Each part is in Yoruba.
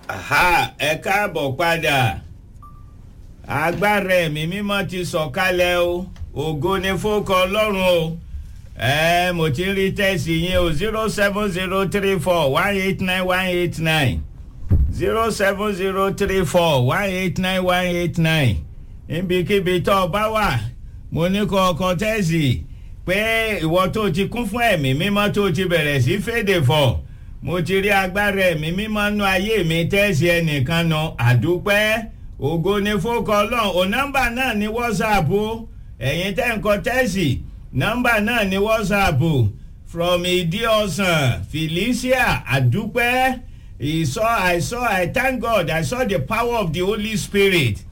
Aha, ẹ káàbọ̀ padà agbára ẹ̀mí mímọ́ ti sọ̀kalẹ̀ o ògo ni fókọ ọlọ́run o ẹ mo ti ń rí tẹ́sí yín o zero seven zero three four one eight nine one eight nine zero seven zero three four one eight nine one eight nine níbikíbi tó o bá wà mo ní kọ́ ọkọ tẹ́sí pé ìwọ tó ti kún fún ẹ̀mí mímọ́ tó ti bẹ̀rẹ̀ sí fèdè fọ̀ mo ti rí agbára ẹ̀mí mímọ́ nú ayé mi tẹ́sí ẹnìkan nù àdúpẹ́ ògo ni fókọ ọlọ́run ò nọ́mbà náà ní whatsapp o ẹ̀yin tẹ́ ń kọ tẹ́sí nọ́mbà náà ní whatsapp from ìdí ọ̀sán felicia àdúpẹ́ I saw, I saw, I thank God, I saw the power of the Holy Spirit.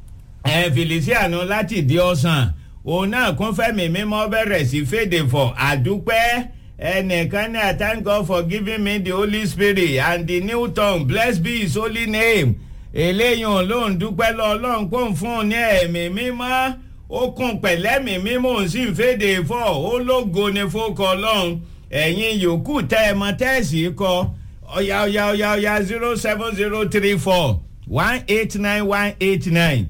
Ẹ Felicia nu láti ìdí ọ̀sán òun náà kún fẹ́mi mímọ́ bẹ̀rẹ̀ sí fèdè fọ̀ àdúpẹ́ ẹnìkan ní I thank God for giving me the Holy Spirit and the new tongue blessed be his holy name eléyìí òun ló ń dúpẹ́ lọ ọlọ́run kó ń fún un ní ẹ̀mí mímọ́ ó kún pẹ̀lẹ́mì mímọ́ òun sì ń fèdè fọ̀ ó lógo ní fókọ ọlọ́run ẹ̀yin yòókù tẹ́ ẹ mọ tẹ́ẹ̀sì kọ ọ̀yà ọ̀yà ọ̀yà ọ̀yà zero seven zero three four one eight nine one eight nine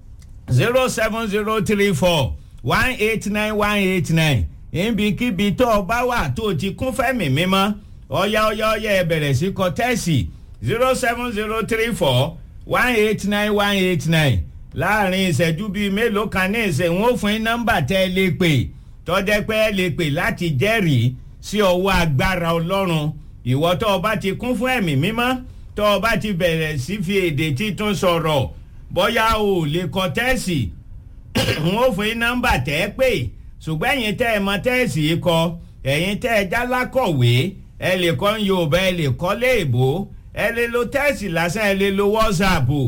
zero seven zero three four one eight nine one eight nine níbikíbi tó o bá wà tó o ti kún fẹ́mi mímọ́ ọ̀yà ọ̀yà ọ̀yà ẹ bẹ̀rẹ̀ sí kọ tẹ́ẹ̀sì zero seven zero three four one eight nine one eight nine láàrin ìṣẹ́jú bíi mélòó kan ní ìṣe wọn ò fún yín nọ́mbà tẹ́ ẹ lè pè tọ́jẹ́ pé ẹ lè pè láti jẹ́rìí sí ọwọ́ agbára ọlọ́run ìwọ tó o bá ti kún fún ẹ̀mí mímọ́ tó o bá ti bẹ̀rẹ̀ sí fi èdè títún sọ̀rọ̀ bóyá o ò lè kọ tẹ́ẹ̀sì wọn ò fún yín nọ́mbà tẹ́ ẹ pè ṣùgbọ́n ẹ̀yin tẹ́ ẹ mọ tẹ́ẹ̀sì yìí kọ ẹ̀yin tẹ́ ẹ jálákọ̀wé ẹ lè kọ́ yorùbá ẹ lè kọ́ léèbó ẹ lè lo tẹ́ẹ̀sì lásán ẹ lè lo wọ́sàpù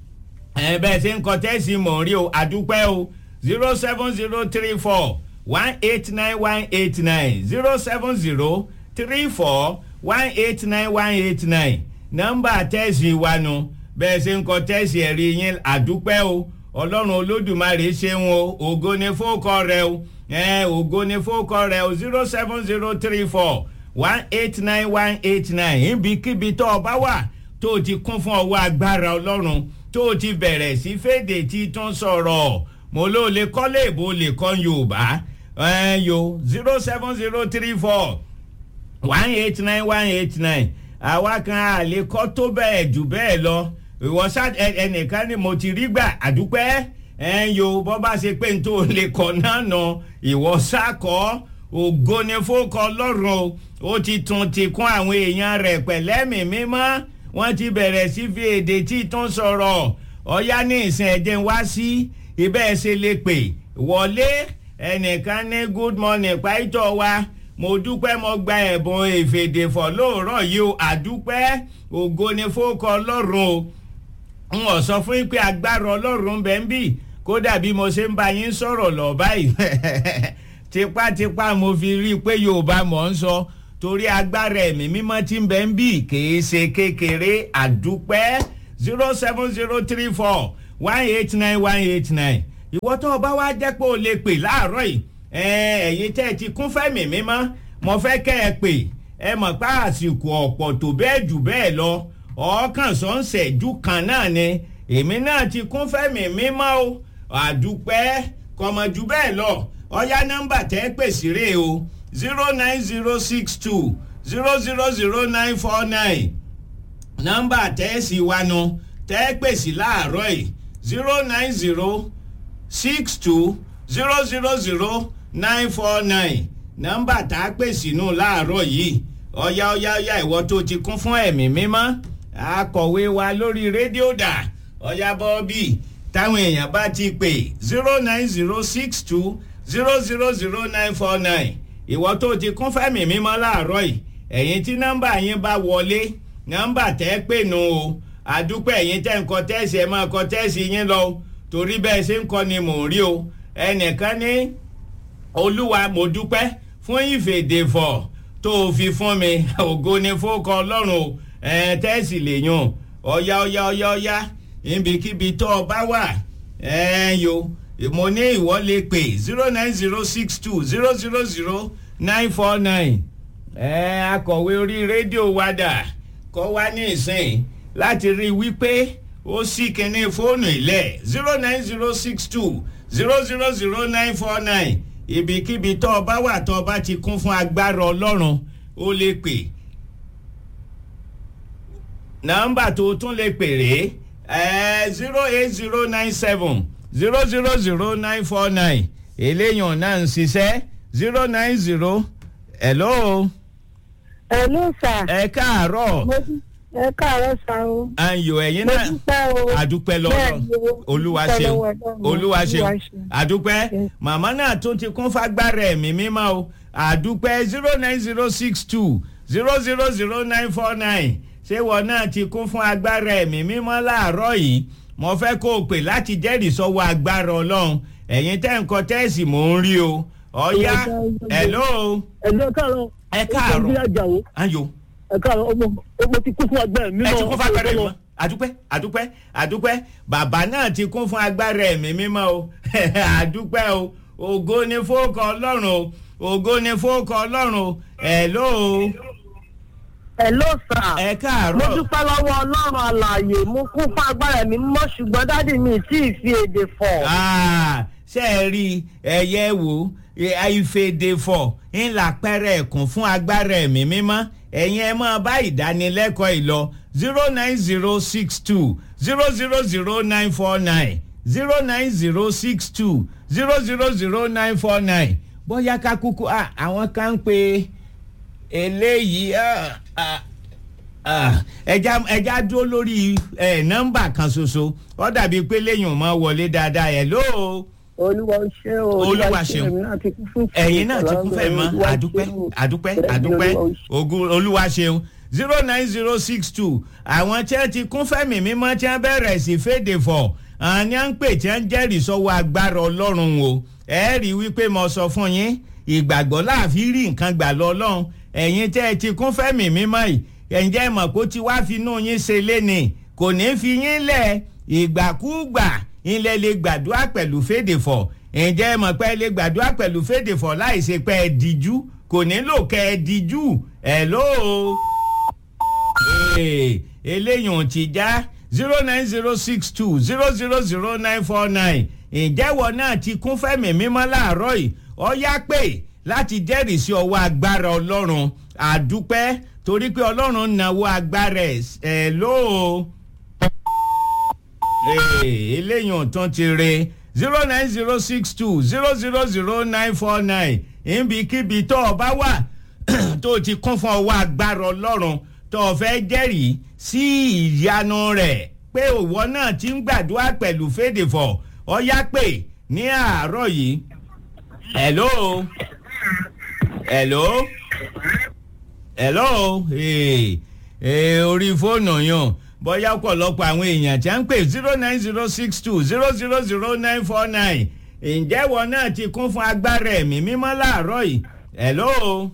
ẹ bẹ́ẹ̀ ṣe ń kọ tẹ́ẹ̀sì mọ̀ rí o àdúpẹ́ o zero seven zero three four one eight nine one eight nine zero seven zero three four one eight nine one eight nine nọ́mbà tẹ́ẹ̀sì wa nu bẹ́ẹ̀ ṣe ń kọ tẹ́ẹ̀sì ẹ̀rí yín àdúpẹ́ o ọlọ́run olódùmarè ṣeun o ògo ni fókọ rẹ o ẹ ògo ni fókọ rẹ o zero seven zero three four one eight nine one eight nine ibikíbi tó o bá wà tó o ti kún fún ọwọ́ agbára ọlọ́run tó o ti bẹ̀rẹ̀ sí fèdè tí tó ń sọ̀rọ̀ mo ló lè kọ́ léèbó lè kọ́ yorùbá ẹ yo zero seven zero three four one eight nine one eight nine àwa kan a lè kọ́ tó bẹ́ẹ̀ jù bẹ́ẹ̀ lọ ìwọ sá ẹnìkan ni mo ti rí gbà àdúpẹ́ ẹ yo bọ́ bá ṣe pé n tó lè kọ́ náà nà ìwọ sá kọ́ ògo ni fókọ ọlọ́run o ó ti tún ti kún àwọn èèyàn rẹ̀ pẹ̀lẹ́mì mímọ́ wọ́n ti bẹ̀rẹ̀ sí fi èdè tí tún sọ̀rọ̀ ọ̀yá ní ìsìn ẹ̀jẹ̀ wá sí ibẹ̀ ṣe lè pè wọlé ẹnìkan ní good morning pàìtọ́ wa mo dúpẹ́ mo gba ẹ̀bùn ìfèdèfọ̀ lóòrọ̀ yìí o àdúpẹ́ ògo ni fókọ ọlọ́run o n ò sọ fún yín pé agbára ọlọ́run bẹ́ẹ̀ ń bì kódà bí mo ṣe ń bá yín sọ̀rọ̀ lọ báyìí tipátipá mo fi rí i pé yorùbá mọ̀ ń sọ torí agbára ẹ̀mí mímọ́ tí ń bẹ ń bì kìí ṣe kékeré àdúpẹ́ zero seven zero three four one eight nine one eight nine ìwọ tó o bá wá jẹ́ pé o lè pè láàárọ̀ yìí ẹ̀yin tẹ́ ẹ ti kún fẹ́mi mímọ́ mo fẹ́ kẹ́ ẹ pè ẹ mọ̀ pé àsìkò ọ̀pọ̀ tó bẹ́ẹ̀ jù bẹ́ẹ̀ lọ ọ̀ọ́kàn sọ́nsẹ̀jú kan náà ni èmi náà ti kún fẹ́mi mímọ́ o àdúpẹ́ kọ̀mọ̀jù bẹ́ẹ̀ lọ ọ̀yá nọ́mbà tẹ́ pè sí rè o zero nine zero six two zero zero zero nine four nine nọ́mbà tẹ́ sì wá nu tẹ́ pè sí láàárọ̀ yìí zero nine zero six two zero zero zero nine four nine nọ́mbà tá a pè sínú láàárọ̀ yìí ọ̀yá ọ̀yá ọ̀yá ìwọ tó ti kún fún ẹ̀mí mímọ́ akọ̀wé wa lórí rédíò dà ọ̀yá bọ́ọ̀bì táwọn èèyàn bá ti pè zero nine zero six two zero zero zero nine four nine ìwọ tó ti kún fẹ́mi mímọ́ láàárọ̀ yìí ẹ̀yin tí nọ́mbà yín bá wọlé nọ́mbà tẹ́ pè nù o àdúpẹ́ ẹ̀yin tẹ́ ń kọ tẹ́sì ẹ̀ máa kọ tẹ́sì yín lọ torí bẹ́ẹ̀ ṣe ń kọ ni mò ń rí o ẹnìkan ní olúwa mo dúpẹ́ fún ìfèdèfọ̀ tó o fi fún mi ògo ni fókọ ọlọ́run o ẹ̀ tẹ́sì lè yàn ọ̀yá ọ̀yá ọ̀yá ọ̀yá ibikíbi tó o bá wà ẹ̀ yo mo ní ìwọ lè pè zero nine zero six two zero zero zero nine four nine ẹ akọ̀wé orí rédíò wa dà kọ́ wá ní ìsìn láti rí i wípé ó sì kíní fóònù ilẹ̀ zero nine zero six two zero zero zero nine four nine ibikíbi tó o bá wà tó o bá ti kún fún agbára ọlọ́run ó lè pè nọ́mbà tó tún lè pè rèé zero eight zero nine seven zero zero zero nine four nine eléyàn náà ń ṣiṣẹ́ zero nine zero hello Hello sir. ẹ káàárọ̀ Mo dú- ẹ káàárọ̀ sá o. ayò ẹ̀yin Mo náà dúpẹ́ o. àdúpẹ́ lọ́wọ́ Bẹ́ẹ̀ni o, olúwa dúpẹ́ ṣeun lọ́wọ́ Ọlọ́run. olúwa ṣeun ṣeun. àdúpẹ́ Yes. màmá náà tún ti kún fagbára ẹ̀mí mímọ́ o àdúpẹ́ zero nine zero six two zero zero zero nine four nine ṣé wọn náà ti kún fún agbára ẹ̀mí mímọ́ láàárọ̀ yìí mo fẹ́ kó o pè láti jẹ́rìí sọ́wọ́ agbára ọlọ́run ẹ̀yin tẹ́ ń kọ tẹ́ẹ̀sì mò ń rí o ọ̀ya hello Ẹ̀jẹ̀ káàárọ̀. Ẹ káàárọ̀. Ó ti àjàwó. ayo Ẹ káàárọ̀ ọmọ ọmọ ti kú fún agbára mi. ẹ ti kún fún agbára ẹ̀mí mímọ́ àdúpẹ́ àdúpẹ́ àdúpẹ́ bàbá náà ti kún fún agbára ẹ̀mí mímọ́ o àdúpẹ́ o ògo ni fóòkọ ọlọ́run o ògo ni fóòkọ ọlọ́run o hello Hello sir. ẹ Mo káàárọ̀ dúpẹ́ lọ́wọ́ Ọlọ́run àlàyé. Mo kún fún agbára mi mọ́ ṣùgbọ́n dádì mi tí ì fi èdè fọ̀. Ah, ṣe é rí ẹyẹ wo ìfèdèfọ̀ ńlá pẹ́rẹ́ ẹ̀kún fún agbára ẹ̀mí mímọ́ ẹ̀yin ẹ máa bá ìdánilẹ́kọ̀ọ́ ìlọ zero nine zero six two zero zero zero nine four nine zero nine zero six two zero zero zero nine four nine bóyá ká kúkú ah, àwọn kan ń pe eléyìí ah, ah, ah, ẹja ẹja dúró lórí ẹ nọ́mbà kan ṣoṣo ó dàbí pé lẹ́yìn mọ wọlé dáadáa ẹ lóo Olúwa ṣé o. Olúwa ṣeun. Èmi náà ti kún fún ẹ̀yin náà ti kún fẹ́ mọ́ Olúwa àdúpẹ́ ṣeun. àdúpẹ́ Bẹ́ẹ̀ni, àdúpẹ́ Olúwa ṣeun. ogun olúwa ṣeun zero nine zero six two àwọn tí wọ́n ti kún fẹ́mi mímọ́ tí wọ́n bẹ̀rẹ̀ sí fèdè fọ̀ àwọn ni wọ́n ń pè tí wọ́n ń jẹ́rìí sọ́wọ́ agbára ọlọ́run o ẹ rí i wípé mo sọ fún yín ìgbàgbọ́ láàfin rí nǹkan gbà lọ ọlọ́run ẹ̀yin tẹ́ ẹ ti kún fẹ́mi mímọ́ yìí ẹ̀ǹjẹ́ mọ̀ kó ti wá finú yín ṣe léni kò ní fi yín lẹ̀ ìgbàkúgbà ilẹ̀ lè gbàdúrà pẹ̀lú fèdè fọ̀ ǹjẹ́ mọ̀ pé ẹ lè gbàdúrà pẹ̀lú fèdè fọ̀ láì ṣe pé ẹ díjú kò nílò kẹ́ ẹ díjú ẹ̀ lóo eléyìí ò ti já zero nine zero six two zero zero zero nine four nine ìjẹ́wọ́ náà ti kún fẹ́mi mímọ́ láàárọ̀ yìí ọ yá pé láti jẹ́rìí sí ọwọ́ agbára ọlọ́run àdúpẹ́ torí pé ọlọ́run náwó agbára ẹ̀ lóo eléyìí ò tún ti re zero nine zero six two zero zero zero nine four nine ibikíbi tó o bá wà tó o ti kún fún ọwọ́ agbára ọlọ́run tó o fẹ́ jẹ́rìí sí ìyanu rẹ̀ pé òwò náà ti ń gbàdúrà pẹ̀lú fèdèfọ̀ ọ yá pé ní àárọ̀ yìí hello hello hello ee ee orí fóònù yàn bóyá ọ̀pọ̀lọpọ̀ àwọn èèyàn tí a ń pè zero nine zero six two zero zero zero nine four nine ǹjẹ́ wọn náà ti kún fún agbára ẹ̀mí mímọ́ láàárọ̀ yìí hello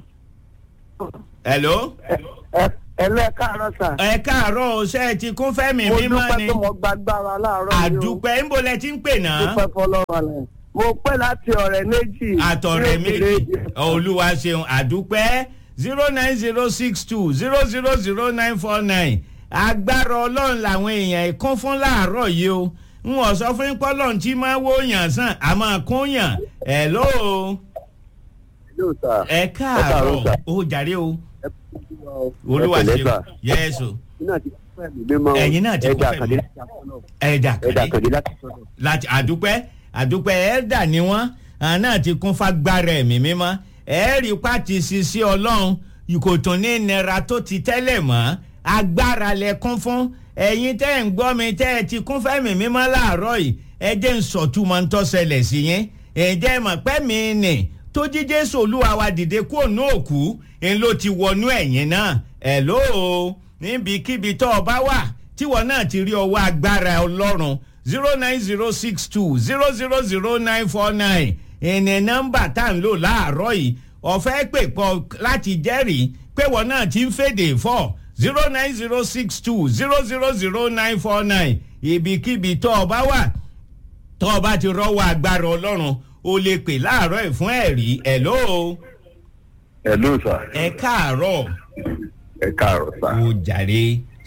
hello Ẹ̀lú ẹ káàárọ̀ sà. ẹ káàárọ̀ o ṣe é ti kún fẹ́mi Mo mímọ́ dúpẹ́ ni tó mo gbàgbára láàárọ̀ yìí o. àdúpẹ́ ńbo lẹ ti ń pè náà Dúpẹ́ fọlọ́run àlẹ́. Mo pẹ́ láti ọ̀rẹ́ méjì. àtọ̀rẹ́ tí ó méjì sì lè- olúwa ṣeun àdúpẹ́ zero nine zero six two zero zero zero nine four nine agbára ọlọ́run làwọn èèyàn kún fún láàárọ̀ yìí o n ò sọ fún pọ́lọ́n tí máa wó yàn sàn a máa kún yàn ẹ̀ ló Hello, sir. ẹ káàárọ̀ káàárọ̀, sir. ó jàre o Ẹ kú wa o. olúwa Ẹ pẹ̀lẹ́, ṣeun sir. yẹ́sù Ẹ̀yin náà ti kún fẹ́mi mímọ́ o. Ẹ̀yin náà ti kún Ẹ̀dà fẹ́mi. Àkàndé láti Àkọ́nà. ẹ̀dà Ẹ̀dà kàdé Àkàndé láti sọ́dọ̀. láti àdúpẹ́ àdúpẹ́ ẹ̀ẹ́dà ni wọ́n àwọn náà ti kún fagbára ẹ̀mí mímọ́ ẹ̀ẹ́rì pàtì sisi ọlọ́run kò tún ní nira tó ti tẹ́lẹ̀ mọ́ agbára lẹ kún fún ẹ̀yin tẹ́ ẹ̀ ń gbọ́ mi tẹ́ ẹ ti kún fẹ́mi mímọ́ láàárọ̀ yìí ẹ jẹ́ ń sọ̀túmọ̀ ń tọ́sẹlẹ̀ sí yín ẹ̀jẹ̀ mọ̀ pẹ́ mi nì tó jí jésù olúwa wa dìde kúrò ní òkú ń ló ti wọnú ẹ̀yìn náà ẹ̀ lóo níbikíbi tó o bá wà tíwọ náà ti rí ọwọ́ agbára ọlọ́run zero nine zero six two zero zero zero nine four nine ìní nọ́mbà tá à ń lò láàárọ̀ yìí ọ̀fẹ́ pè pọ̀ láti jẹ́rìí pé wọ́n náà ti ń fèdè fọ́ zero nine zero six two zero zero zero nine four nine ibikíbi tó o bá wà tó o bá ti rọ́wọ́ agbára ọlọ́run o lè pè láàárọ̀ ẹ̀ fún ẹ̀rí ẹ̀ lóo Hello, sir. ẹ káàárọ̀ Ẹ káàárọ̀, sir. o jàre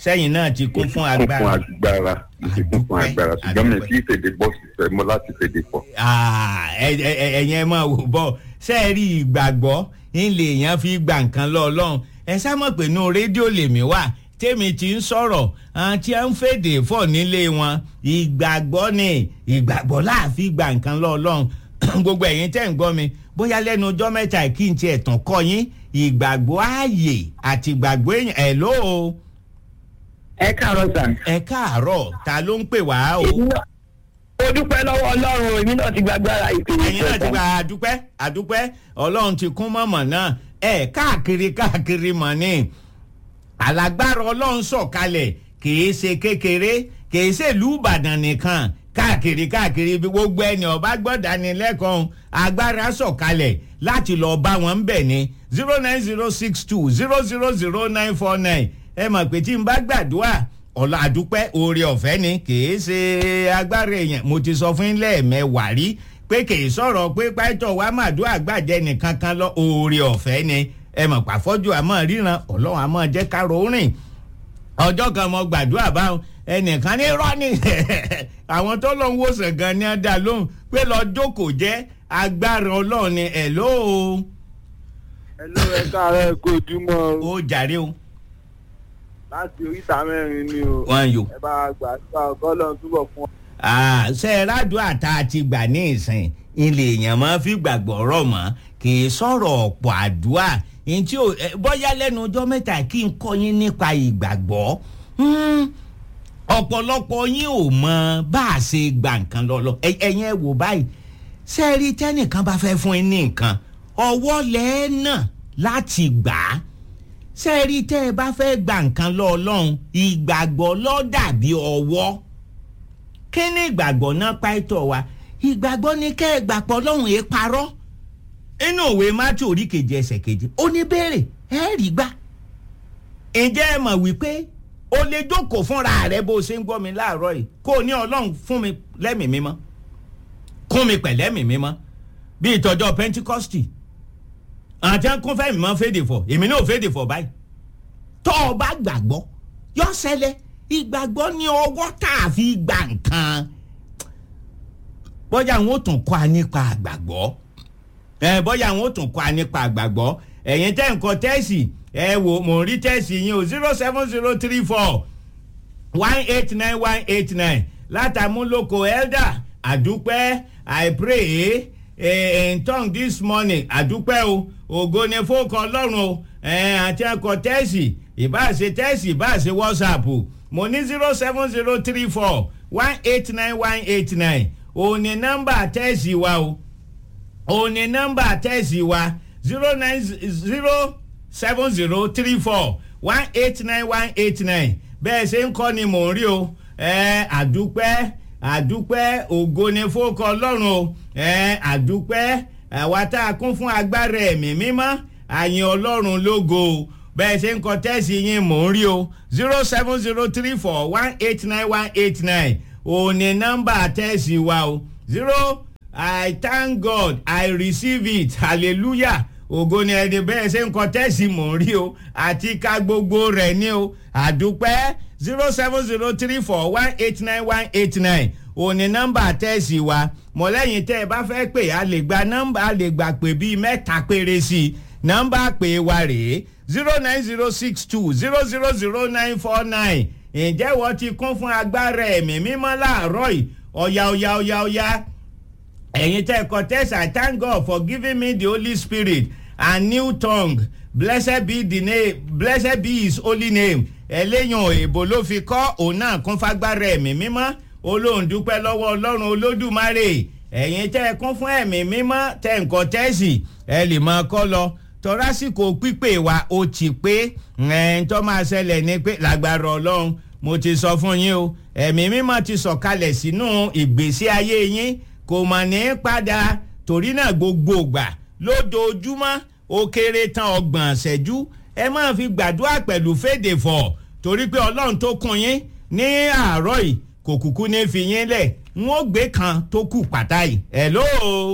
sẹ́yìn náà ti kún fún kún fún agbára. agbára mo ti kún fún Àdúpẹ́, agbára ṣùgbọ́n mi àdúpẹ́. kì í fèdè bọ́ sísẹ mo láti fèdè pọ̀. Ah, ẹ- ẹ- ẹ- ẹ̀yin ẹ máa wò bọ́ ṣe é rí ìgbàgbọ́ ńlẹ̀ èèyàn fi gba nǹkan lọ ọlọ́run ẹ sá mọ̀ pé inú rédíò lèmi wà tèmi ti ń sọ̀rọ̀ àwọn tí a ń fèdè fọ̀ nílé wọn ìgbàgbọ́ ni ìgbàgbọ́ láàfin gba nǹkan lọ ọlọ́run gbogbo ẹ̀yin tẹ́ ń gbọ́ mi bóyá lẹ́nu ọjọ́ mẹ́ta kí n tiẹ̀ tàn kọ́ yín ìgbàgbọ́ ààyè àti ìgbàgbọ́ èèyàn ẹ̀ lóo ẹ káàárọ̀ sà. ẹ káàárọ̀ ta ló ń pè wá o. èmi náà mo dúpẹ́ lọ́wọ́ ọlọ́run èmi náà ti gbàgbára ìpè ẹ̀yin náà ti gba àdúpẹ́ àdúpẹ́ ọlọ́run ti kún mọ̀mọ́ náà ẹ̀ káàkiri káàkiri mọ̀ ni alágbára ọlọ́run sọ̀kalẹ̀ kìí ṣe kékeré kìí ṣe ìlú ìbàdàn nìkan káàkiri káàkiri bí gbogbo ẹni ọba gbọ́dánilẹ́kọ̀ọ́ agbára sọ̀kalẹ̀ láti lọ bá wọn bẹ̀ ni zero nine zero six two zero zero zero nine four nine ẹ mọ̀ pé tí n bá gbàdúrà ọ̀la àdúpẹ́ oore ọ̀fẹ́ ni kìí ṣe agbára èèyàn mo ti sọ fún yín lẹ́ẹ̀mẹ́wàá rí pé kìí sọ̀rọ̀ pé pàtó wa màdúrà gbàjẹ́ nìkan kan lọ oore ọ̀fẹ́ ni ẹ mọ̀ pàfọ́jú àmọ́ ríran ọlọ́run àmọ́ jẹ́ ká ròórìn ọjọ́ kan mo gbàdúrà báwọn ẹnìkan ní rọ́ọ̀nì àwọn tó lọ ń wòsàn gan ni á dá lóhùn pé lọ jókòó jẹ́ agbára ọlọ́run ni ẹ̀ lóo ẹ ló ẹ káàárọ̀ ẹ kó ojúmọ́ o ó jàre o láti oríta mẹ́rin ni o wọn yò. ẹ bá gbà gbà ọgọ́lọ́run túbọ̀ fún ọ. ṣe rádùn àtà àti gbà ní ìsìn ilé èèyàn máa fi gbàgbọ́ rọ̀ mọ́ kì í sọ̀rọ̀ ọ̀pọ̀ àdúrà ntí o ẹ, bọ́yá lẹ́nu ọjọ́ mẹ́ta kí n kọ́ yín nípa ìgbàgbọ́ Hmm, ọ̀pọ̀lọpọ̀ yín ò mọ bá a ṣe gba nǹkan lọ́lọ́ Ẹ- ẹ̀yin ẹ wò báyìí ṣe rí tẹ́nìkan bá fẹ́ fún yín ní nǹkan ọwọ́ lẹ́ẹ̀nà láti gbà á ṣe rí tẹ́ ẹ bá fẹ́ gba nǹkan lọ́ ọlọ́run ìgbàgbọ́ ló dàbí ọwọ́ kí ni ìgbàgbọ́ náà pàìtọ́ wa ìgbàgbọ́ ni kẹ́ ẹ gbà pọ̀ lọ́hùn ẹ̀ parọ́ inú òwe mátí orí kejì ẹsẹ̀ kejì ó ní béèrè ẹ rí gbà ǹjẹ́ ẹ mọ̀ wípé o lè jókòó fúnra rẹ bó o ṣe ń gbọ́ mi láàárọ̀ yìí kó o ní ọlọ́run fún mi lẹ́mìí mímọ́ kún mi pẹ̀lẹ́mìí mímọ́ bí ìtọ́jọ́ pentikosti àti ẹnkún fẹ́mi mọ́ fèdè fọ̀ èmi náà fèdè fọ̀ báyìí tọ́ ọ bá gbàgbọ́ yọ ṣẹlẹ̀ ìgbàgbọ́ ní ọwọ́ tá a fi gbà nǹkan bọ́jà àwọn ò tún kọ́ a nípa àgbàgbọ́ ẹ bọ́jà àwọn ò tún kọ́ a nípa àgbàgbọ́ ẹ̀yin tẹ́ nǹkan tẹ́sì ẹ wò mò ń rí tẹ́sì yín o zero seven zero three four one eight nine one eight nine látàmúlòkọ elder àdúpẹ́ i pray eh, in tongue this morning àdúpẹ́ o ògo ni fókọ ọlọ́run o eh, àti ẹ̀kọ́ tẹ́sì ìbáṣe tẹ́sì ìbáṣe whatsapp mo ní zero seven zero three four one eight nine one eight nine òun ni nọ́mbà tẹ́sì wa o òun ni nọ́mbà tẹ́sì wa zero nine zero seven zero three four one eight nine one eight nine bẹ́ẹ̀ ṣe ń kọ́ ni mò ń rí o ẹ àdúpẹ́ àdúpẹ́ ògo ni fókọ ọlọ́run o ẹ àdúpẹ́ àwa tá a kún fún agbára ẹ̀mí mímọ́ àyìn ọlọ́run lógo o bẹ́ẹ̀ ṣe ń kọ tẹ́sí yín mò ń rí o zero seven zero three four one eight nine one eight nine òun ni nọ́mbà tẹ́sí wa o zero i thank god i receive it hallelujah ògo ni ẹni bẹ́ẹ̀ ṣe ń kọ tẹ́sí mò ń rí o àti ká gbogbo rẹ̀ ní o àdúpẹ́ zero seven zero three four one eight nine one eight nine òní nọ́mbà tẹ́sí wa mọ̀lẹ́yìn tẹ́ ẹ bá fẹ́ pè á lè gba nọ́mbà á lè gbà pé bíi mẹ́ta péré sí i nọ́mbà pè wa rèé zero nine zero six two zero zero zero nine four nine ǹjẹ́ wọ́n ti kún fún agbára ẹ̀mí mímọ́ láàárọ̀ yìí ọ̀yà ọ̀yà ọ̀yà ọ̀yà ẹ̀yin tẹ́ ẹ kọ test I thank God for giving me the Holy Spirit and new tongue blessed be the name blessed be his holy name ẹlẹ́yìn èbó ló fi kọ́ òun náà kún fagbára ẹ̀mí mímọ́ olóhùn dúpẹ́ lọ́wọ́ ọlọ́run olódùmarè ẹ̀yin tẹ́ ẹ kún fún ẹ̀mí mímọ́ tẹ́ nǹkan tẹ́sì ẹ lè máa kọ́ lọ tọ́rásìkò pípé wa ó ti pé ẹ̀ẹ́n tó máa ṣẹlẹ̀ ní pé lágbára ọlọ́run mo ti sọ fún yín o ẹ̀mí mímọ́ ti sọ̀kalẹ̀ sínú ìgbésí ayé yín kò mọ̀ ní padà torí náà gbogbo ìgbà lójoojúmọ́ ó kéré tán ọgbọ̀n ṣẹ́jú ẹ máa fi gbàdúrà pẹ̀lú fèdè fọ̀ torí pé ọlọ́run tó kún yín ní àárọ̀ yìí kò kúkú ní fi yín lẹ̀ n ó gbé kan tó kù pàtà yìí hello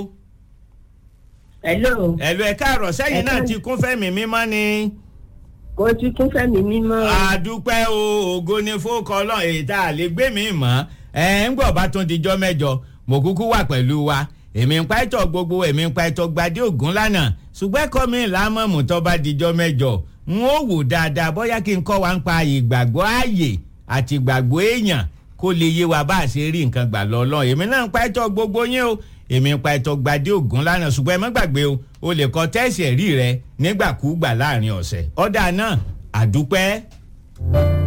hello hello ẹ káàárọ̀ sẹ́yìn náà ti kún fẹ́mi mímọ́ ni kò ti kún fẹ́mi mímọ́. àdúpẹ́ o ògo ni fókọ ọlọ́run èyí tá a lè gbé mi mọ́ ẹ ń gbọ́ bá tún dijọ́ mẹ́jọ mo kúkú wà pẹ̀lú wa èmi ń pa ẹ̀tọ́ gbogbo èmi ń pa ẹ̀tọ́ gbadé ògún lánàá ṣùgbọ́n ẹ̀kọ́ mi lámọ̀mù tó bá dijọ́ mẹ́jọ n ó wò dáadáa bóyá kí n kọ́ wa ń pa ìgbàgbọ́ ààyè àti ìgbàgbọ́ èèyàn kó lè yé wa bá a ṣe rí nǹkan gbà lọ́lọ́ èmi náà ń pa ẹ̀tọ́ gbogbo yín o èmi ń pa ẹ̀tọ́ gbadé ògún lánàá ṣùgbọ́n ẹ má gbàgbé o o lè kọ tẹ́sì ẹ̀rí rẹ nígbàkúùgbà láàrin ọ̀sẹ̀ ọ̀dà náà àdúpẹ́.